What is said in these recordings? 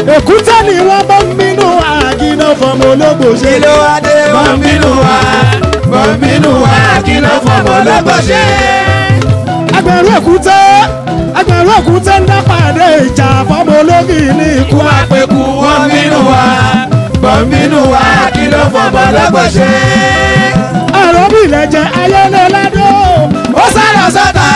èkúté ni wọ́n bọ́ ń bínú àgínà fọmọ ológbò ṣe. kí ló wá dé wọ́n bínú wa wọ́n bínú wa kí ló fọmọ lọ́gbọ̀n ṣe. ẹgbẹ̀rún èkúté ẹgbẹ̀rún èkúté ń dá pàdé ìjà fọmọ ológì ní ikú kú àpèkú wọ́n bínú wa wọ́n bínú wa kí ló fọmọ lọ́gbọ̀n ṣe. ẹ̀rọ bí ilẹ̀ jẹ ayẹlẹ ládó. ó sálọ sọ́tà.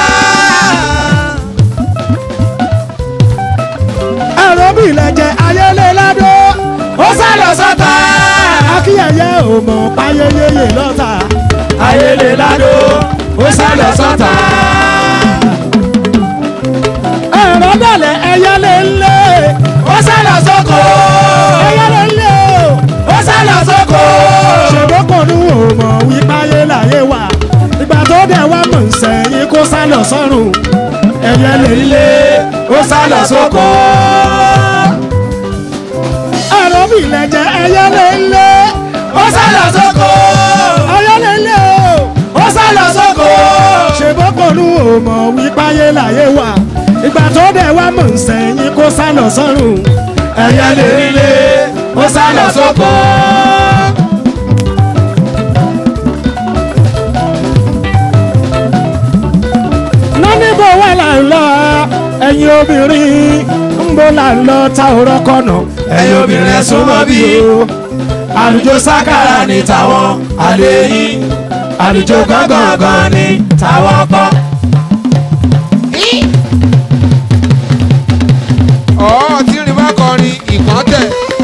ẹ̀rọ bí ilẹ̀ jẹ ayẹlẹ ládó. ó sálọ sọ́tà. akíyẹyẹ ò mọ̀ páyẹyẹyẹ lọ́ta. ayélé ládó ó sálọ sọ́tà. ẹ̀rọ dàlẹ̀ ẹyẹlẹ ńlẹ̀. ó sálọ sóko. ẹyẹlẹ ńlẹ̀ o. ó sálọ sóko. ṣègbókòrò ò mọ̀ wípé ayé láyé wà. ìgbà tó dẹ̀ wá mọ̀ sẹ́yìn kó sálọ sọ́run. ẹyẹlẹ ilé ó sálọ sóko. ẹ̀rọ bí ilẹ̀ jẹ ẹyẹlẹ ńlẹ̀. ó sálọ sóko. ayẹlẹ ńlẹ̀ o. ó sálọ sóko. ṣègbókòrò ò mọ̀ wípé ayé láyé wà. ìgbà tó dẹ̀ wá mọ̀ sẹ́yìn kó sálọ sọ́run. ẹyẹlé ilé ó sálọ sóko. nánìbò wà là ń lọ ẹ̀yin obìnrin ń bọ̀ là ń lọ ta òrọ̀ kọ̀nà. ẹ̀yin obìnrin ẹ súnmọ́ bí àlùjọ sákàrà ní tàwọn àlè yín àlùjọ gángan ní tàwọn kọ́. ọ̀ọ́ tí rìn bá kọrin ìkàn tẹ̀.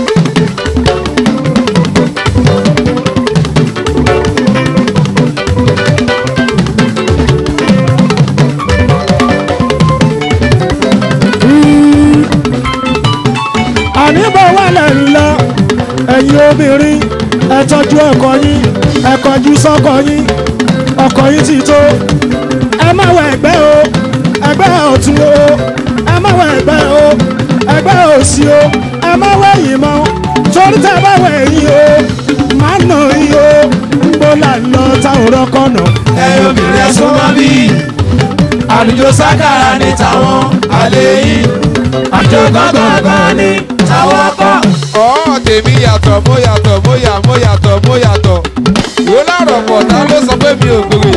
àníbọ̀ wà là ń lọ ẹ̀yin obìnrin ẹ tọ́jú ọkọ yín ẹ kọjú sọ́kọ yín ọkọ yín ti tó ẹ má wọ ẹgbẹ́ o ẹgbẹ́ ọ̀tún o ẹ má wọ ẹgbẹ́ o ẹgbẹ́ òsì o ẹ má wọ ẹ̀yìn mọ́ torí tẹ́ bá wọ ẹ̀yìn o má nà yín o ń bọ̀ là ń lọ ta òrọ̀ kọ̀nà. ẹ̀yin obìnrin ẹ súnmọ́ bí àlùjọ sákàrà ní tàwọn àlè yín àlùjọ gángan ní tàwọn kọ́. ọ̀ọ́ tèmi yàtọ̀ mo yàtọ̀ mo yà mo yàtọ̀ mo yàtọ̀. wò láàrọ̀ pọ̀ ta ló sọ pé mi ò gbòòrè.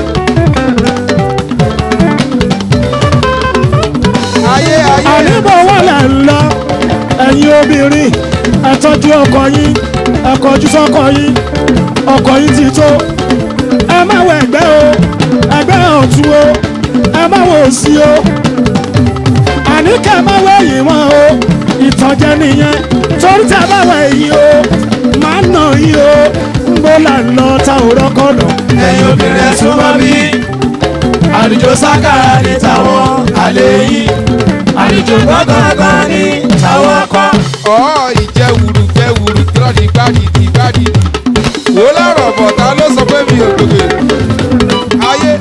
ayé ayé àníbọ̀ wà là ń lọ ẹ̀yin obìnrin ẹ tọ́jú ọkọ yín ẹ kọjú sọ́kọ yín ọkọ yín ti tó ẹ má wọ ẹgbẹ́ o ẹgbẹ́ ọ̀tún o ẹ má wọ òsì o àní kẹ́ ẹ má wọ ẹ̀yìn wọn o ìtànjẹ nìyẹn torí tẹ́ ẹ bá wọ ẹ̀yìn o má nà yín o ń bó là ń lọ ta òrọ́ kọ̀nà. ẹ̀yin obìnrin ẹ súnmọ́ bí àlùjọ sákàrà ní tàwọn àlè yín àlùjọ gángan ní tàwọn kọ́. ọ̀ọ́ ìjẹ́ wùrù jẹ́ wùrù tírọ̀dì gbádìdì gbádìdì. wò láàrọ̀ pọ̀ ta ló sọ pé mi ò gbòòrè. ayé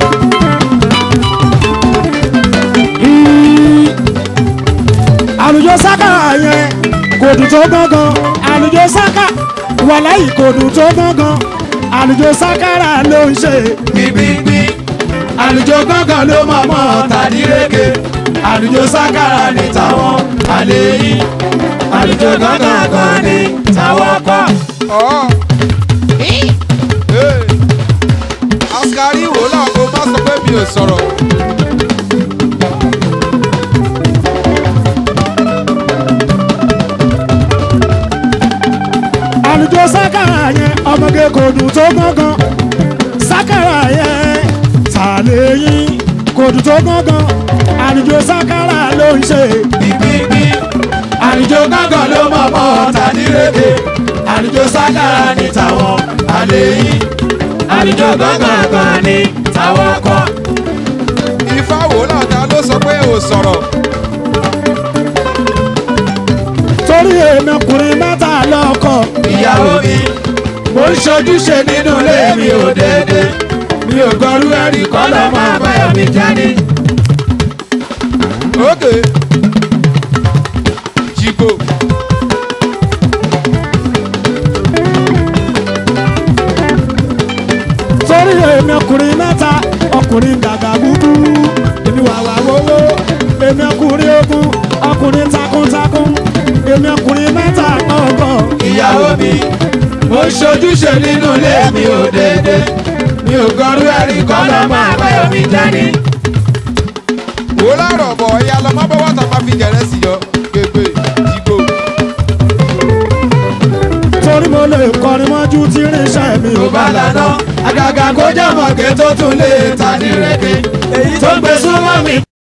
àlùjọ sáká yẹn kò dùn tó gángan àlùjọ sáká wàláyì kò dùn tó gángan àlùjọ sákàrà ló ń ṣe gbígbígbí àlùjọ gángan ló mọ̀ mọ́ tàdíreke àlùjọ sákàrà ní tàwọn àlè yín àlùjọ gángan ní tàwọn kọ́. ọ̀ọ́. Hey. askari wò láago má sọ pé mi ò sọ̀rọ̀. àlùjọ sákàrà yẹn ọmọge kò dùn tó gángan sákàrà yẹn tàlẹ́yìn kò dùn tó gángan àlùjọ sákàrà ló ń ṣe gbígbígbí àlùjọ gángan ló mọ̀ mọ́ tàdíreke àlùjọ sákàrà ní tàwọn àlè yín àlùjọ gángan ní tàwọn kọ́. ifá wò láta ló sọ pé ò sọ̀rọ̀. torí èmi ọkùnrin mẹ́ta lọ́kọ ìyàwó mi mo ń ṣojúṣe nínú ilé mi ò déédé mi ò gbọ́rú ẹ̀rí kọ́ lọ́mọ àbáyọ̀ mi jáde. ókè. jìgbò. torí èmi ọkùnrin mẹ́ta ọkùnrin dàgbà gbúgbú èmi wàwà wowó èmi ọkùnrin ogun ọkùnrin takuntakun èmi ọkùnrin mẹ́ta. ṣojúṣe nínú ilé mi ò dédé mi ò gọrú ẹ̀rí kọ́ lọ́mọ àbáyọ̀mí dání. wò lárọ̀ bọ̀ ẹ̀yà lọ má bọ́ wọ́tà má fi jẹ̀rẹ́ sí yọ gbégbé ìgbò. torí mo lè kọrin mọ́jú tí irinṣẹ́ mi ò tó bá lànà àgàgà kó jẹ́ mọ̀gẹ́ tó tún lè ta ní rẹ̀kẹ́ tó gbé súnmọ́ mi